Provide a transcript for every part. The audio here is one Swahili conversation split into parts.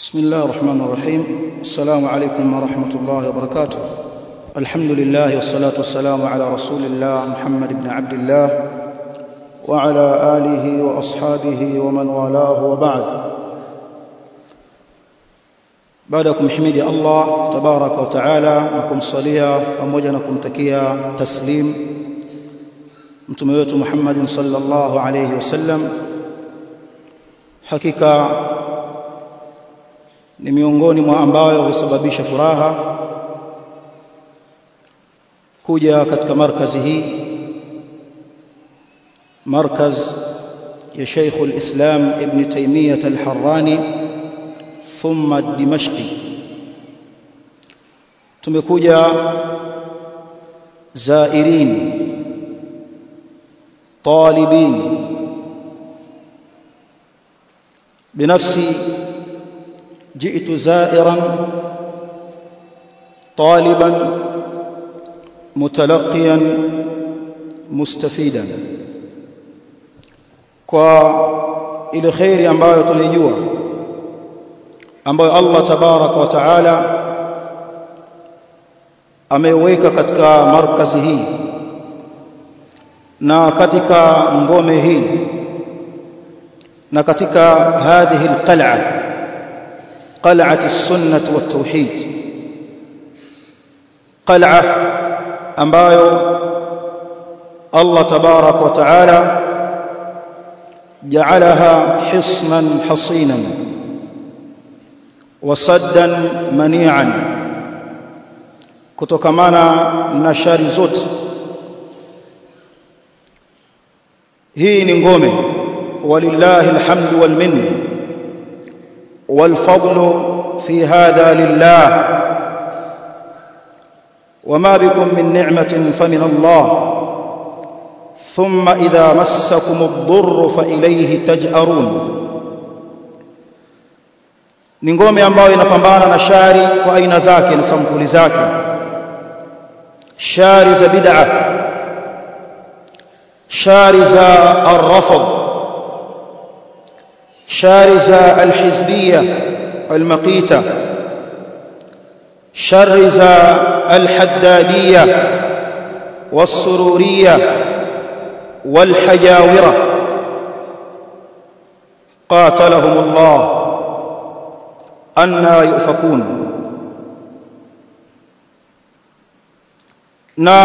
بسم الله الرحمن الرحيم السلام عليكم ورحمة الله وبركاته الحمد لله والصلاة والسلام على رسول الله محمد بن عبد الله وعلى آله وأصحابه ومن والاه وبعد بعدكم حميد الله تبارك وتعالى نكم صليا pamoja na kumtakia taslim mtume wetu Muhammad sallallahu alayhi wasallam hakika ni miongoni mwa ambayo husababisha furaha kuja katika markazi hii markaz ya Sheikh al-Islam Ibn Taymiyyah al-Harrani thumma Dimashqi tumekuja zairin طالبين بنفسي جئت زائرا طالبا متلقيا مستفيدا kwa ile khairi ambayo tunaijua ambayo Allah tabaraka wa taala ameiweka katika markazi hii na katika ngome hii na katika hadhihi alqal'a قلعة السنة والتوحيد قلعة ambayo Allah تبارك وتعالى جعلها حصنا حصينا وصدا منيعا kutokamana na shari zote hii ni ngome walillahi alhamdu wal minna والفضل في هذا لله وما بكم من نعمة فمن الله ثم إذا مسكم الضر فإليه تجأرون ni ngome ambayo inapambana na shari kwa aina zake na sampuli zake shari za bid'a shari za arrafd شارزة الحزبية المقيتة شرزة الحدادية والسرورية والحجاورة قاتلهم الله أنا يؤفكون na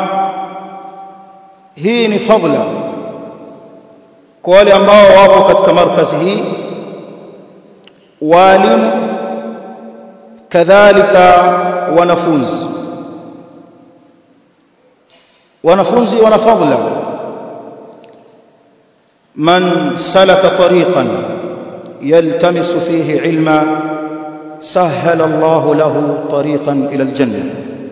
hii ni fadla kwa wale ambao wapo katika markazi hii walimu kadhalika wanafunzi wanafunzi wana fadla man salaka tariqan yaltamisu fihi ilma سهل الله له طريقا إلى الجنة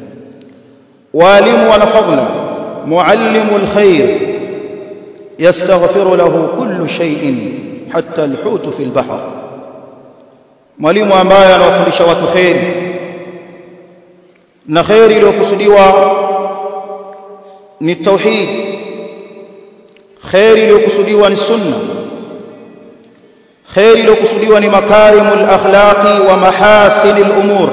والم ونفضل معلم الخير يستغفر له كل شيء حتى الحوت في البحر mwalimu ambaye anawafundisha watu kheri na kheri iliyokusudiwa ni tauhid kheri iliyokusudiwa ni sunna kheri iliyokusudiwa ni makarimul akhlaqi wa mahasinil umur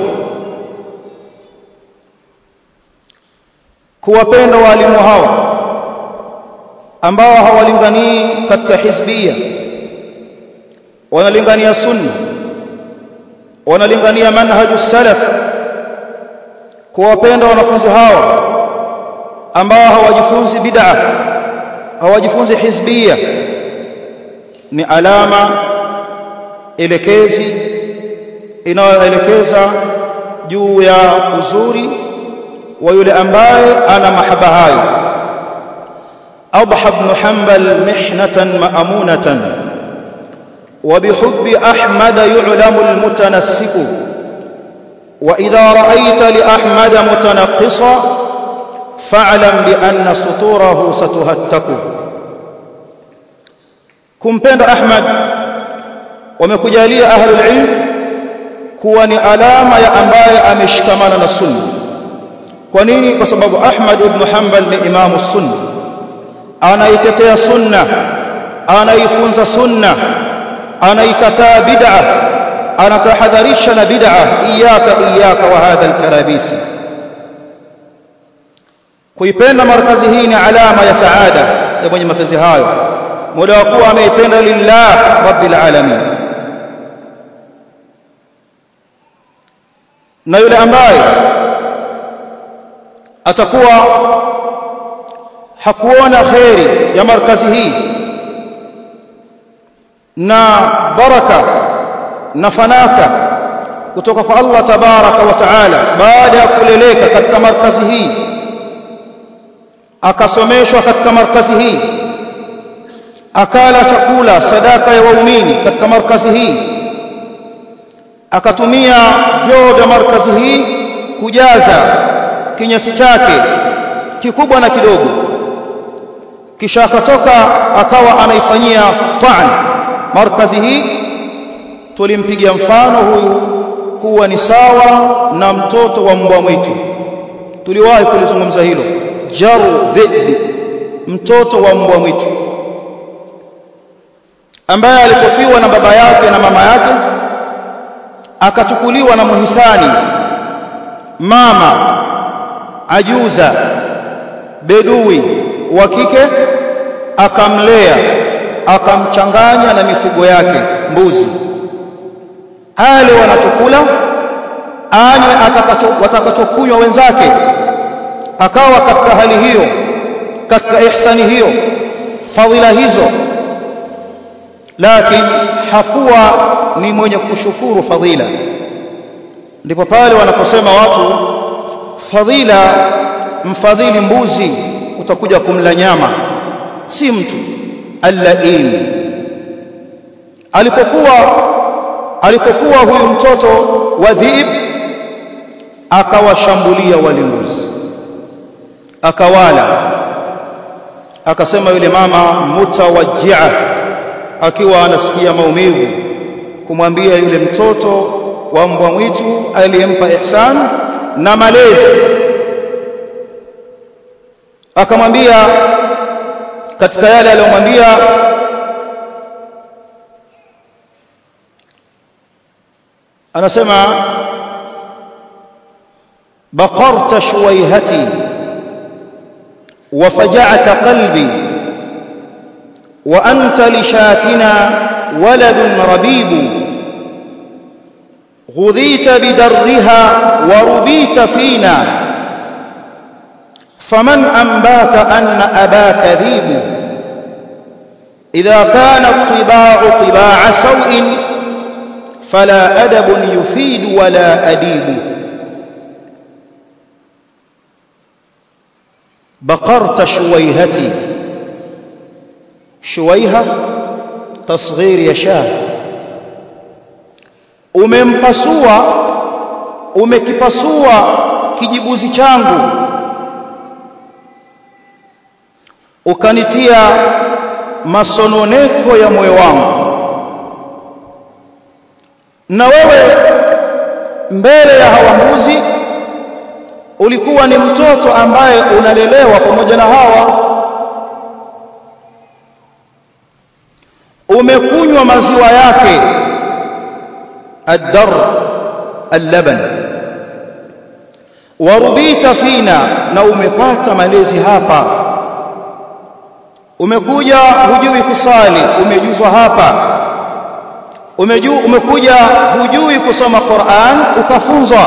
kuwapenda walimu hawa ambao hawalinganii katika hizbia wanalingania sunna wanalingania manhaju salaf kuwapenda wanafunzi hawa ambao hawajifunzi bid'a hawajifunzi hizbia ni alama elekezi inayoelekeza juu ya uzuri wa yule ambaye ana mahaba hayo أضحى بن حنبل محنة مأمونة وبحب أحمد يعلم المتنسك وإذا رأيت لأحمد متنقصا فاعلم بأن سطوره ستهتك كمبند أحمد ومكجالية أهل العلم كواني ألام يا أمباي أمشكمان السنة كونيني بسبب أحمد بن حنبل لإمام السنة anaitetea sunna anaifunza sunna anaikataa bid'a anatahadharisha na bid'a iyaka iyaka wa hadha alkarabisi kuipenda markazi hii ni alama ya saada ya mwenye mapenzi hayo muda wa kuwa ameipenda lillah rabbil alamin na yule ambaye atakuwa hakuona kheri ya markazi hii na baraka na fanaka kutoka kwa Allah tabaraka wa taala baada ya kuleleka katika markazi hii akasomeshwa katika markazi hii akala chakula sadaka ya waumini katika markazi hii akatumia vyoo vya markazi hii kujaza kinyesi chake kikubwa na kidogo kisha akatoka akawa anaifanyia ta'an markazi hii tulimpigia mfano huyu kuwa ni sawa na mtoto wa mbwa mwitu tuliwahi kulizungumza hilo jaru dhibi mtoto wa mbwa mwitu ambaye alipofiwa na baba yake na mama yake akachukuliwa na muhisani mama ajuza bedui wa kike akamlea akamchanganya na mifugo yake mbuzi ale wanachokula anywe watakachokunywa wenzake akawa katika hali hiyo katika ihsani hiyo fadhila hizo lakini hakuwa ni mwenye kushukuru fadhila ndipo pale wanaposema watu fadhila mfadhili mbuzi utakuja kumla nyama si mtu allain alipokuwa alipokuwa huyu mtoto wa dhiib akawashambulia wale mbuzi akawala akasema yule mama mutawajjia akiwa anasikia maumivu kumwambia yule mtoto wa mbwa mwitu aliyempa ihsan na malezi akamwambia katika yale aliyomwambia anasema baqarta shuwaihati وفجعت قلبي وأنت لشاتنا ولد ربيب غذيت بدرها وربيت فينا فمن أنباك أن أباك ذيب إذا كان الطباع طباع سوء فلا أدب يفيد ولا أديب بقرت شويهتي شويهة تصغير يشاه umempasua umekipasua kijibuzi changu ukanitia masononeko ya moyo wangu na wewe mbele ya hawa mbuzi ulikuwa ni mtoto ambaye unalelewa pamoja na hawa umekunywa maziwa yake الدر اللبن warubita fina na umepata malezi hapa umekuja hujui kusali umejuzwa hapa Umeju, umekuja hujui kusoma Qur'an ukafunzwa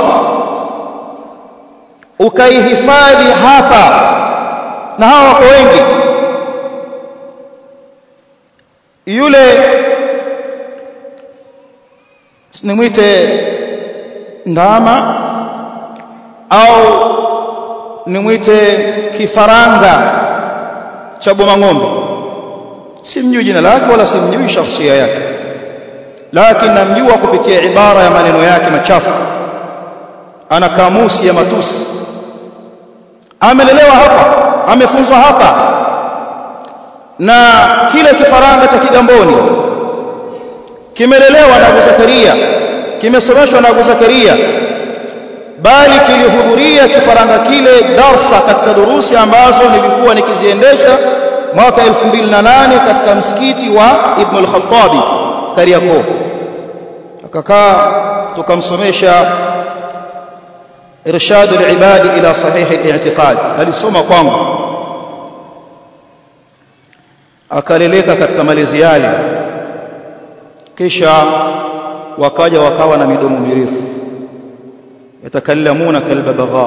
ukaihifadhi hapa na hawa wako wengi yule nimwite ndama au nimwite kifaranga cha boma ng'ombe simjui jina lake wala simjui shakhsia yake lakini namjua kupitia ibara ya maneno yake machafu ana kamusi ya matusi amelelewa hapa amefunzwa hapa na kile kifaranga cha kigamboni kimelelewa na Abu Zakaria kimesomeshwa na Abu Zakaria bali kilihudhuria kifaranga kile darsa katika durusi ambazo nilikuwa nikiziendesha mwaka 2008 katika msikiti wa Ibn al-Khattabi Kariakoo tukakaa tukamsomesha irshadu al-ibadi ila sahih al-i'tiqad alisoma kwangu akaleleka katika malezi yale kisha wakaja wakawa na midomo mirefu yatakallamuna kalbabagha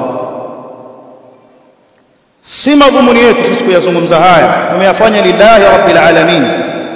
si madhumuni yetu sisi kuyazungumza haya tumeyafanya lillahi rabbil alamin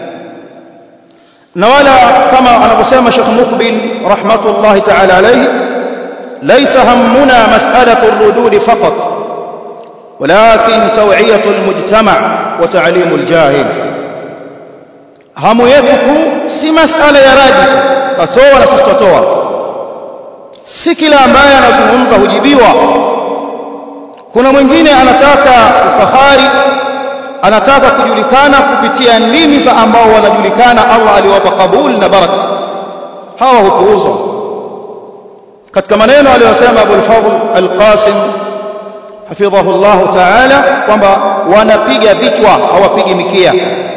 na wala kama anavyosema Sheikh Mukbil rahmatullahi ta'ala alayhi laysa hammuna mas'alatu ar-rudud faqat ولكن توعيه المجتمع وتعليم الجاهل hamu yetu kuu si masala ya raji katoa na sisi tutoa si kila ambaye anazungumza hujibiwa kuna mwingine anataka ufahari anataka kujulikana kupitia ndimi za ambao wanajulikana Allah aliwapa kabul na baraka hawa hupuuzwa katika maneno aliyosema Abu al-Fadl al-Qasim hafidhahu Allah ta'ala kwamba wanapiga vichwa hawapigi mikia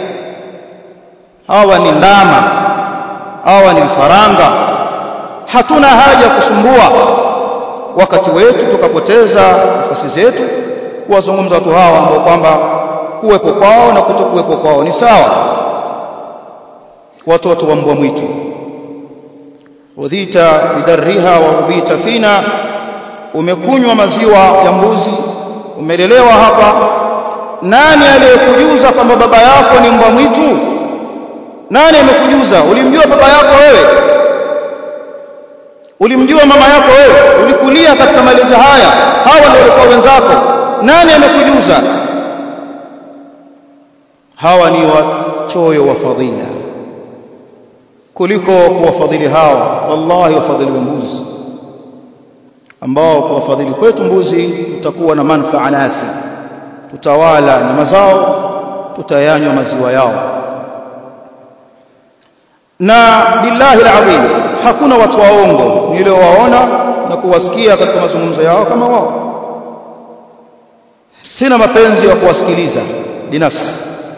hawa ni ndama hawa ni vifaranga hatuna haja kusumbua wakati wetu tukapoteza nafasi zetu kuwazungumza watu hawa ambao kwamba kuwepo kwao na kutokuwepo kwao ni sawa watoto wa mbwa mwitu udhita bidarriha wa ubita fina umekunywa maziwa ya mbuzi umelelewa hapa nani aliyekujuza kwamba baba yako ni mbwa mwitu nani amekujuza ulimjua baba yako wewe ulimjua mama yako wewe ulikulia katika malezi haya hawa ndio walikuwa wenzako nani amekujuza hawa ni wachoyo wa fadhila kuliko kuwafadhili hawa wallahi wafadhili wa mbuzi ambao kuwafadhili kwetu mbuzi tutakuwa na manufaa nasi tutawala nyama zao tutayanywa maziwa yao na billahi alazim hakuna watu waongo niliowaona na kuwasikia katika mazungumzo yao kama wao sina mapenzi ya kuwasikiliza binafsi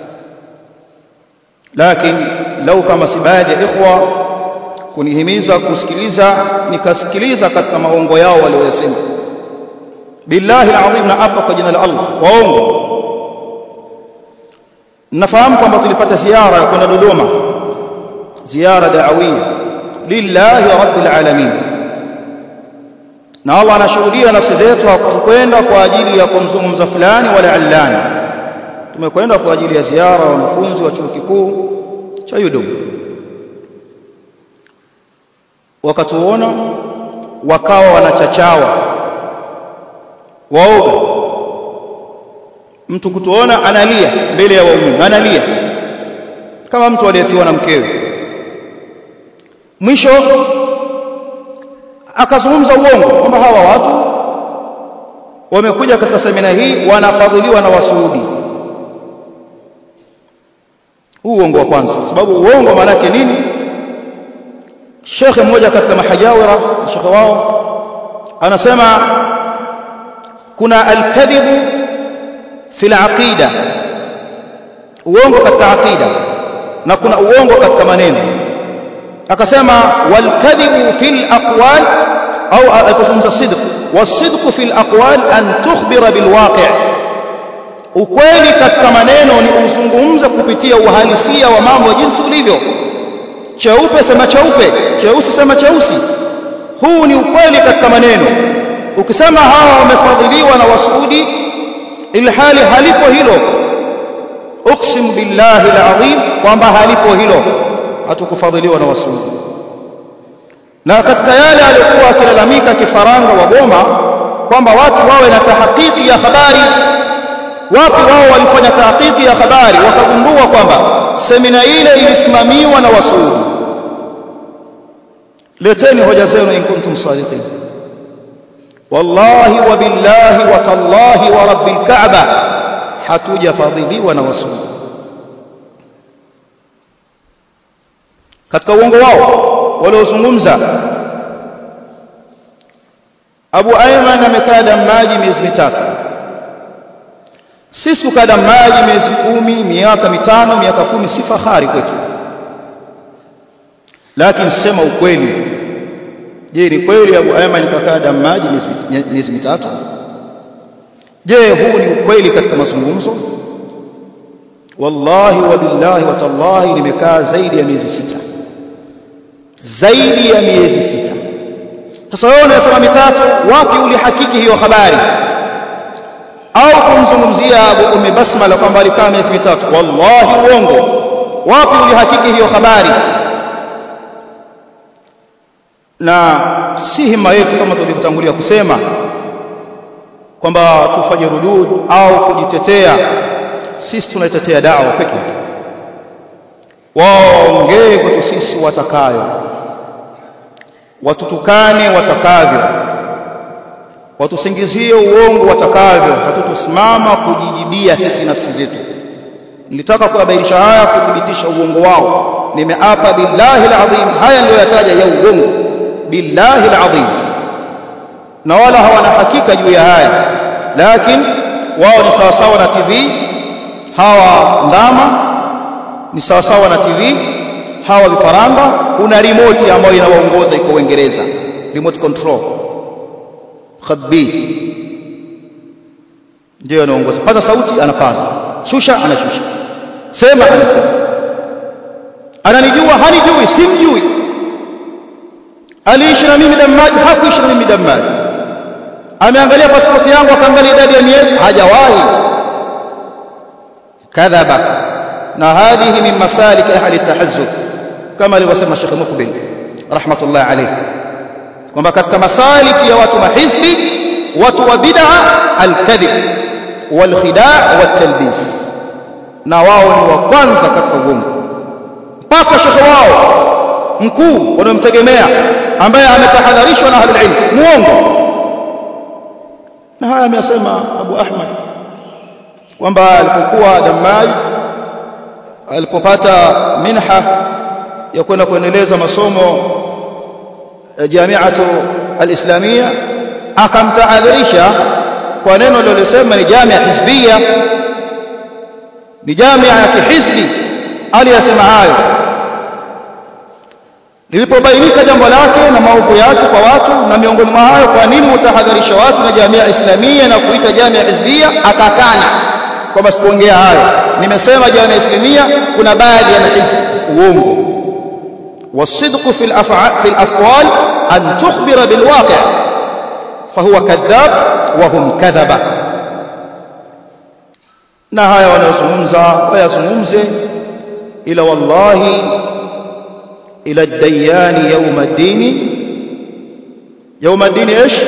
lakini lau kama si baadhi ya ikhwa kunihimiza kusikiliza nikasikiliza katika maongo yao waliyosema billahi alazim na hapa kwa jina la Allah waongo nafahamu kwamba tulipata ziara ya kwenda Dodoma ziara da'awiyya lillahi rabbil alamin na Allah anashuhudia nafsi zetu hakukwenda kwa ajili ya kumzungumza fulani wala allani tumekwenda kwa ajili ya ziara ya wanafunzi wa chuo kikuu cha Yudum wakatuona wakawa wanachachawa waoga mtu kutuona analia mbele ya waumini analia kama mtu aliyefiwa na mkewe mwisho akazungumza uongo kwamba hawa watu wamekuja katika semina hii wanafadhiliwa na wasuudi huu uongo wa kwanza sababu uongo maana yake nini shekhe mmoja katika mahajawira shekhe wao anasema kuna alkadhibu fi alaqida uongo katika aqida na kuna uongo katika maneno akasema walkadhibu fil aqwal au alipozungumza sidq wasidq fil aqwal an tukhbira bil waqi' ukweli katika maneno ni uzungumze kupitia uhalisia wa mambo jinsi ulivyo cheupe sema cheupe cheusi sema cheusi huu ni ukweli katika maneno ukisema hawa wamefadhiliwa na wasuudi ilhali halipo hilo uksim billahi alazim kwamba halipo hilo hatukufadhiliwa na wasuudi na katika yale aliyokuwa akilalamika kifaranga wa Goma kwamba watu wawe na tahqiqi ya habari wapi wao walifanya tahqiqi ya habari wakagundua kwamba semina ile ilisimamiwa na wasuudi leteni hoja zenu in kuntum sadiqin wallahi wa billahi wa tallahi wa rabbil kaaba hatujafadhiliwa na wasuudi katika uongo wao waliozungumza Abu Ayman amekaa damaji miezi mitatu sisi kukaa damaji miezi kumi miaka mitano miaka kumi si fahari kwetu lakini sema ukweli je ni kweli Abu Ayman kakaa Damaji miezi mitatu je huu ni ukweli katika mazungumzo wallahi wa billahi wa tallahi nimekaa zaidi ya miezi sita zaidi ya miezi sita sasa wewe unasema mitatu wapi ulihakiki hiyo habari au kumzungumzia Abu Ummi Basmala kwamba alikaa miezi mitatu wallahi uongo wapi ulihakiki hiyo habari na si hima yetu kama tulivyotangulia kusema kwamba tufanye rudud au kujitetea sisi tunaitetea dawa peke yake waongee kwetu sisi watakayo watutukane watakavyo watusingizie uongo watakavyo hatutosimama kujijibia sisi nafsi zetu nilitaka kuyabainisha haya kuthibitisha uongo wao nimeapa billahi alazim haya ndio yataja ya uongo billahi alazim na wala hawana hakika juu ya haya lakini wao ni sawasawa na TV hawa ndama ni sawasawa na TV hawa vifaranga kuna remote ambayo inawaongoza iko Uingereza remote control khabith ndio anaongoza pata sauti anapaza shusha anashusha sema anasema ananijua hanijui simjui aliishi na mimi Damaji hakuishi na mimi Damaji ameangalia pasipoti yangu akaangalia idadi ya miezi hajawahi kadhaba na hadhihi min masalik ahli tahazzub kama alivyosema Sheikh Mukbil rahmatullah alayhi kwamba katika masaliki ya watu mahizbi watu wa bid'a alkadhib walkhidaa watalbis na wao ni wa kwanza katika uongo mpaka shekhe wao mkuu wanaomtegemea ambaye ametahadharishwa na ahlul ilm muongo na haya amesema Abu Ahmad kwamba alipokuwa Damaj alipopata minha ya kwenda kuendeleza masomo jamiatu alislamia akamtahadharisha kwa neno lililosema ni jamia hizbia ni jamia ya kihizbi aliyasema hayo lilipobainika jambo lake na maovu yake kwa watu na miongoni mwa hayo kwa nini utahadharisha watu na jamia islamia na kuita jamia hizbia akakana kwamba sikuongea hayo nimesema jamia islamia kuna baadhi ya mahizbi uongo والصدق في الأفعال في الأقوال أن تخبر بالواقع فهو كذاب وهم كذبة na haya wanayozungumza wayazungumze ila wallahi ila dayani yauma dini yauma dini ايش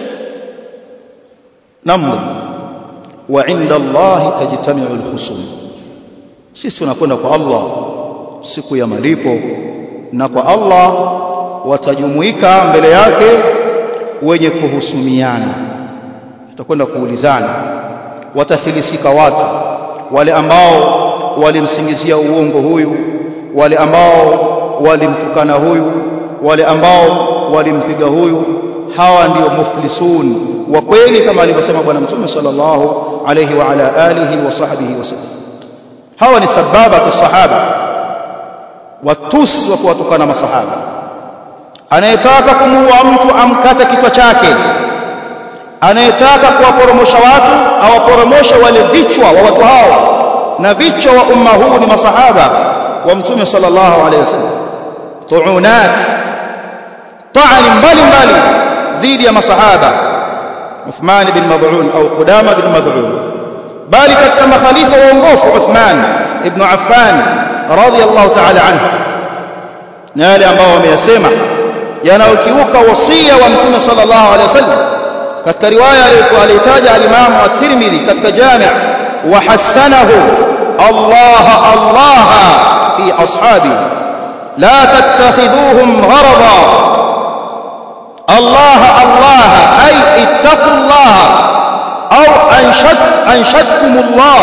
namna wa inda Allah tajtami'u al-khusum sisi tunakwenda kwa Allah siku ya malipo na kwa Allah watajumuika mbele yake wenye kuhusumiana tutakwenda kuulizana watafilisika watu wale ambao walimsingizia uongo huyu wale ambao walimtukana huyu wale ambao walimpiga huyu hawa ndio muflisun wa kweli kama alivyosema bwana mtume sallallahu alayhi wa ala alihi wa sahbihi wasallam hawa ni sababa sahaba watusi wa kuwatukana masahaba anayetaka kumuua mtu amkate kichwa chake anayetaka kuwaporomosha watu awaporomoshe wale vichwa wa watu hao na vichwa wa umma huu ni masahaba wa mtume sallallahu alayhi wasallam tuunat ta'ani mbali mbali dhidi ya masahaba Uthman bin Mad'un au Qudama bin Mad'un bali katika makhalifa waongofu Uthman ibn Affan radiyallahu ta'ala anhu na yale ambao wameyasema yanayokiuka wasia wa mtume sallallahu alayhi wasallam katika riwaya aliyotaja al-Imam at-Tirmidhi katika Jami' wa hasanahu Allah Allah fi ashabi la tattakhidhuhum gharada Allah Allah ay ittaqullah au anshad anshadkumullah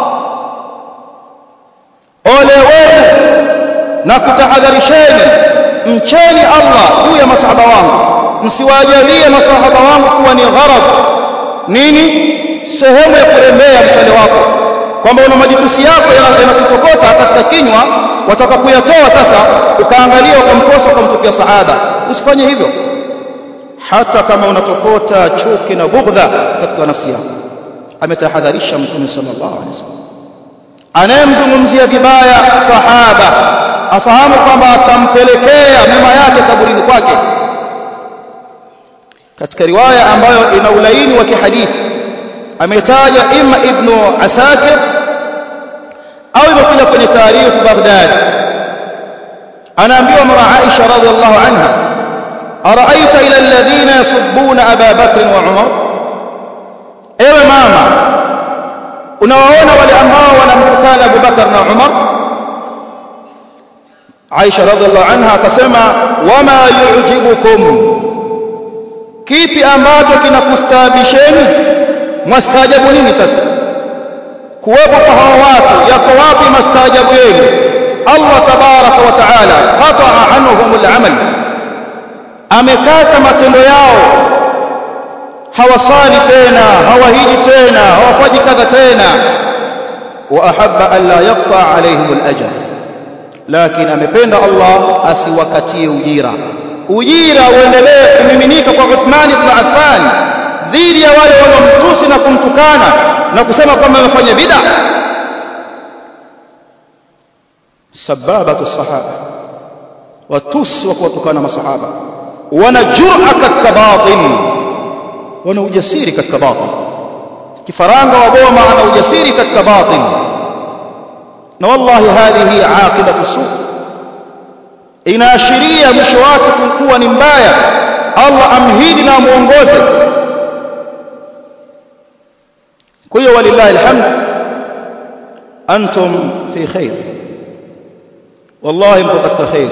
ole wenu na kutahadharisheni mcheni Allah juu ya masahaba wangu msiwajalie masahaba wangu kuwa ni gharad nini sehemu ya kurembea mshale wako kwamba una majitusi yako yanakutokota katika kinywa wataka kuyatoa sasa ukaangalia ukamkosa ukamtupia sahaba usifanye hivyo hata kama unatokota chuki na bughdha katika nafsi yako ametahadharisha mtume sallallahu alaihi wasallam anayemzungumzia vibaya sahaba afahamu kwamba atampelekea mema yake kaburini kwake katika riwaya ambayo ina ulaini wa kihadithi ametaja imma ibnu asakir au imekuja kwenye tarikh Baghdad anaambiwa mara Aisha radhiallahu anha araaita ila alladhina yasubbuna Aba Bakr wa Umar ewe mama unawaona wale ambao wanamtukana Abu Bakar na Umar Aisha radhiallahu anha akasema wama yu'jibukum kipi ambacho kinakustaabisheni mwastaajabu nini sasa kuwepo kwa hawa watu yako wapi mastaajabu yenu Allah tabaraka wa taala qataa anhum al-amal amekata matendo yao hawasali tena hawahiji tena hawafaji kadha tena wa ahabba an la yaqta alaihim al-ajr lakini amependa Allah asiwakatie ujira ujira uendelee kumiminika kwa Uthman ibn Affan dhidi ya wale wanaomtusi na kumtukana na kusema kwamba amefanya bid'a sababatu sahaba watusi wa kuwatukana masahaba wana jur'a katika batil wana ujasiri katika batil kifaranga wa boma ana ujasiri katika batil na wallahi hadhihi aqibatu su inaashiria mwisho wake kuwa ni mbaya Allah amhidi na amuongoze kwa hiyo walillahi alhamd antum fi khair wallahi mpo katika khair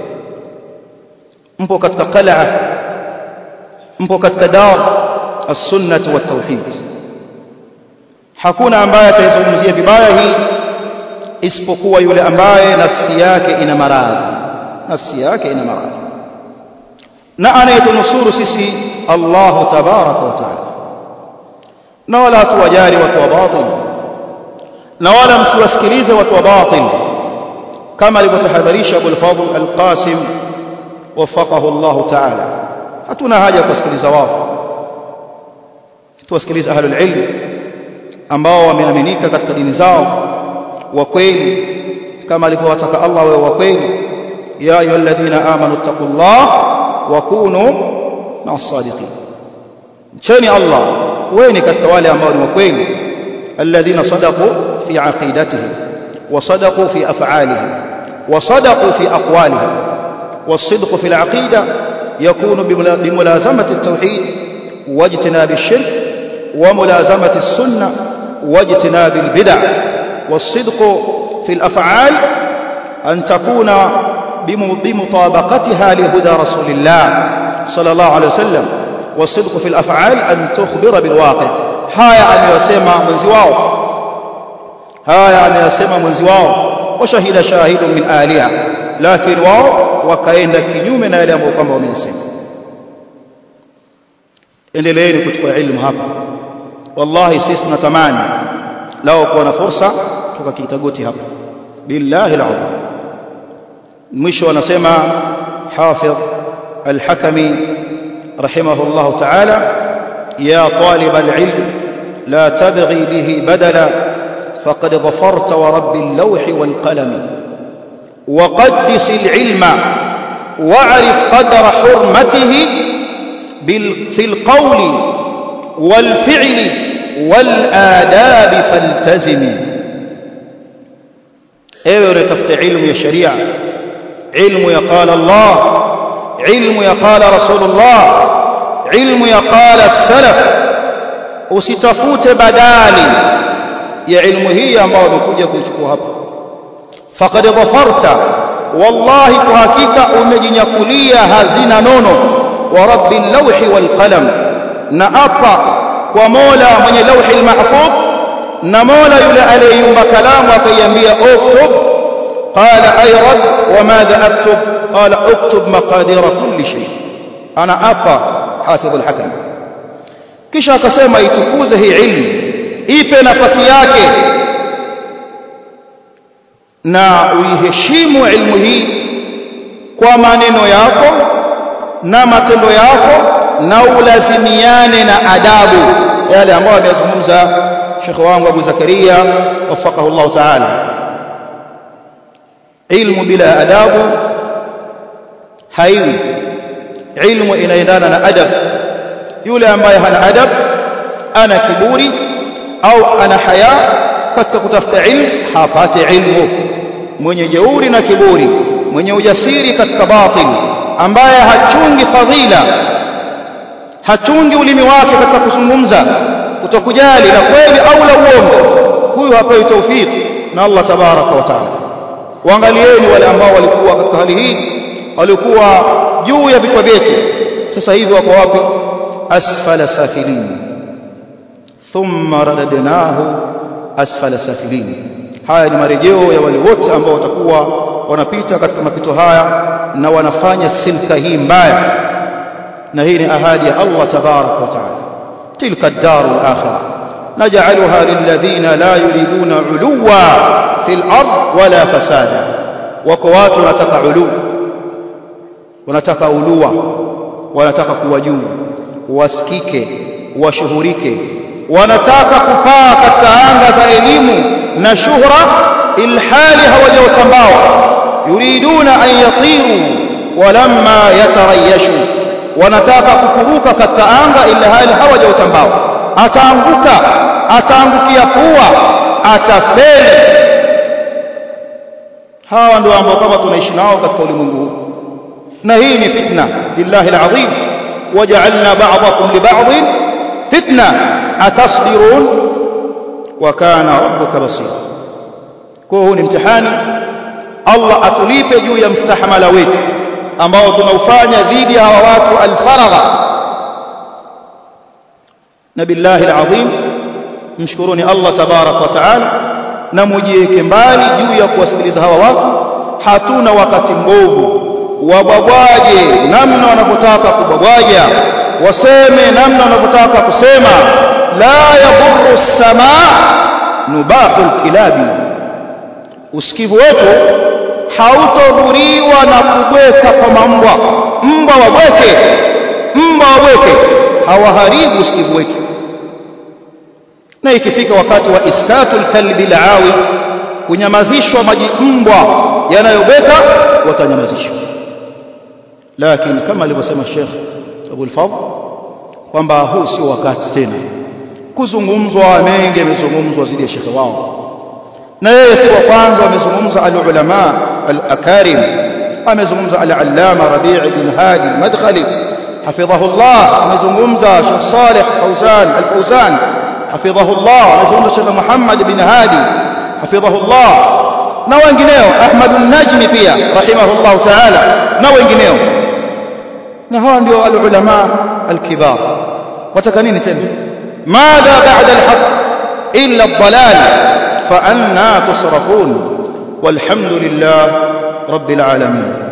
mpo katika qal'a mpo katika dar as-sunnah wa tauhid hakuna ambaye ataizungumzia vibaya hii isipokuwa yule ambaye nafsi yake ina maradhi nafsi yake ina maradhi na anayetunusuru sisi Allah tabaraka wa taala na wala hatuwajali watu wa batil na wala msiwasikilize watu wa batil kama alivyotahadharisha Abu al-Fadl al-Qasim wafaqahu Allah ta'ala hatuna haja ya kusikiliza wao tuwasikilize ahlul ilm ambao wameaminika katika dini zao wa kweli kama alivyowataka Allah wawe wa kweli ya ayyuhalladhina amanu taqullah wa kunu ma'as sadiqin mcheni Allah kuweni katika wale ambao ni wa kweli alladhina sadaqu fi aqidatihim wa sadaqu fi af'alihim wa sadaqu fi aqwalihim والصدق في العقيدة يكون بملازمة التوحيد واجتناب الشرك وملازمة السنة واجتناب البدع والصدق في الأفعال أن تكون بمطابقتها لهدى رسول الله صلى الله عليه وسلم والصدق في الأفعال أن تخبر بالواقع هايا أن يسمى منزواه هايا أن يسمى منزواه وشهد شاهد من آلهة لكن واو wakaenda kinyume na yale ambayo kwamba wameyasema endeleeni kuchukua ilmu hapa wallahi sisi tunatamani lao kuwa na fursa tukakita goti hapa billahi alazim mwisho anasema hafidh الحكمي رحمه الله تعالى يا طالب العلم لا تبغي به بدلا فقد ظفرت ورب اللوح والقلم وقدس العلم واعرف قدر حرمته في القول والفعل والآداب فالتزم ايوه unatafuta ilmu ya sharia ilmu ya qala Allah ilmu ya qala Rasulullah ilmu ya qala salaf usitafute badali ya ilmu hii ambayo umekuja kuichukua hapa faqad dhafarta wallahi kwa hakika umejinyakulia hazina nono wa rabbil lawhi wal qalam na apa kwa mola mwenye lawhi mahfuz na mola yule aliyeumba kalamu akaiambia uktub qala ay rabb wa madha aktub qala uktub maqadir kulli shay ana apa hafidh al-hakam kisha akasema itukuze hii ilmu ipe nafasi yake na uiheshimu ilmu hii kwa maneno yako na matendo yako na ulazimiane na adabu yale ambayo ameyazungumza Sheikh wangu Abu Zakaria wafaqahu Allah Ta'ala ilmu bila adabu haiwi ilmu inaendana na adab yule ambaye hana adab ana kiburi au ana haya katika kutafuta ilmu hapati ilmu mwenye jeuri na kiburi mwenye ujasiri katika batil ambaye hachungi fadhila hachungi ulimi wake katika kuzungumza kutokujali la kweli au la uongo huyu hapewi tawfik na Allah tabaraka wa taala waangalieni wale ambao walikuwa katika hali hii walikuwa juu ya vichwa vyetu sasa hivi wako wapi asfala safilin thumma radadnahu asfala safilin haya ni marejeo ya wale wote ambao watakuwa wanapita katika mapito haya na wanafanya silka hii mbaya na hii ni ahadi ya Allah tabarak wa taala tilka ad-dar al-akhirah naj'alha lilladhina la yuriduna 'uluwa fil ard wala fasada wako watu wanataka ulu wanataka ulua wanataka kuwa juu wasikike washuhurike wanataka kupaa katika anga za elimu na shuhra ilhali hawajautambao yuriduna an yatiru walamma yatarayashu wanataka kukuruka katika anga ilhali hawajautambao ataanguka ataangukia pua atafeli hawa ndio ambao kama tunaishi nao katika ulimwengu huu na hii ni fitna lillahi alazim waja'alna ba'dakum li ba'din fitna atasbirun wa kana rabbuka basira kwa huu ni mtihani Allah atulipe juu ya mstahamala wetu ambao tunaufanya dhidi ya hawa watu alfaragha na billahi alazim mshukuruni Allah tabarak wa taala na mujiweke mbali juu ya kuwasikiliza hawa watu hatuna wakati mbovu wabwabwaje namna wanavyotaka kubwabwaja waseme namna wanavyotaka kusema la yadhurru samaa nubahu kilabi usikivu wetu hautodhuriwa na kubweka kwa mambwa mbwa wabweke mbwa wabweke hawaharibu usikivu wetu na ikifika wakati wa iskatu alkalbi alawi kunyamazishwa maji mbwa yanayobeka watanyamazishwa lakini kama alivyosema Sheikh Abu al-Fadl kwamba huu sio wakati tena kuzungumzwa mengi yamezungumzwa zidi ya shekhe wao na yeye si wa kwanza amezungumza al-ulama al-akarim amezungumza al-allama Rabi' bin Hadi al-Madkhali حفظه الله amezungumza Sheikh Saleh Fauzan al-Fauzan حفظه الله amezungumza Sheikh Muhammad bin Hadi حفظه الله na wengineo Ahmad an-Najmi pia rahimahullah ta'ala na wengineo na hawa ndio al-ulama al-kibar wataka nini tena madha ba'da al-haq illa ad-dalal fa anna tusrafun walhamdulillah rabbil alamin